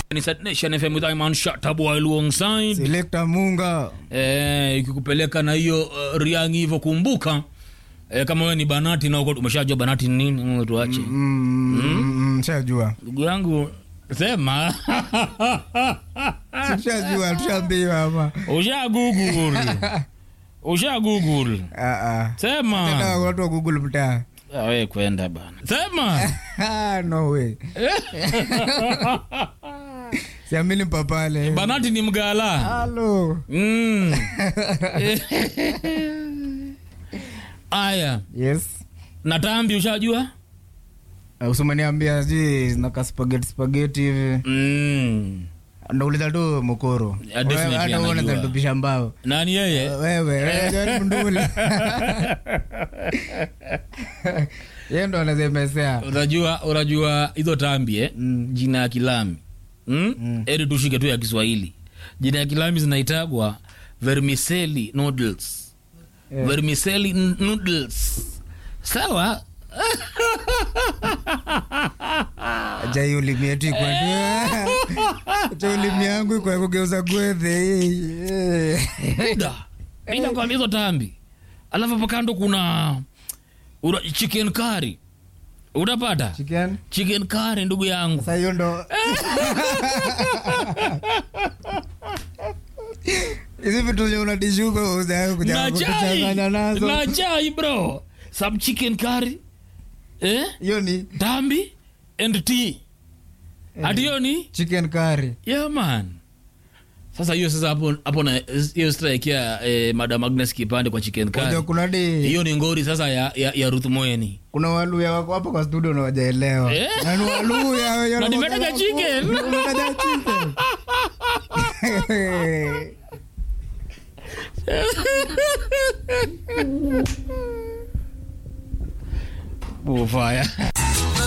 ni Sat Nation FM with Iman Shatabu alongside Selector Munga. eh, ikikupeleka na hiyo uh, riangi hivyo kumbuka eh, kama wewe ni banati na uko umeshajua banati ni nini mm, tuache Mm, mm, Shajua. ndugu yangu sema Tushajua, tushaambiwa hapa. usha google usha google Ah, ah. Tena sema watu wa Google mtaa. Ah, we kwenda bana sema Ah, no way. Siamini papale. banati ni mgala Halo. mm. aya Yes. na tambi ushajua Uh, Usimaniambia sijui zinaka spaghetti spaghetti hivi. mm. Nauliza tu mokoro. Yeah, definitely Wewe hata anajua. uone zatupisha mbao. nani yeye Wewe, wewe jaribu ndule. Yeye ndo anazemesea. unajua unajua hizo tambi eh? Mm. jina ya kilami mm? Mm. eri tushike tu ya kiswahili jina ya kilami zinaitagwa vermicelli noodles Yeah. vermicelli n- noodles sawa Acha hiyo ulimi yetu ikwe. Acha ulimi yangu ikwe kugeuza gwethe. da inakwambia hizo tambi alafu hapo kando kuna una, chicken curry utapata Chicken. chicken curry ndugu yangu Sasa hiyo ndo hizi vitu zenye unadishuka uzae kuja na chai kuchanganya nazo. na chai bro some chicken curry eh Hiyo ni tambi and tea ati hiyo ni chicken curry. yeah man sasa hiyo sasa hapo hapo na hiyo strike ya eh, madam Agnes kipande kwa chicken Unajua curry kuna di hiyo ni ngori sasa ya, ya, ya Ruth Moeni kuna waluya wako hapa kwa studio na wajaelewa. Eh? Na ni waluya wenye Na nimetaja wanakuwa- chicken. Nimetaja chicken. Bufaya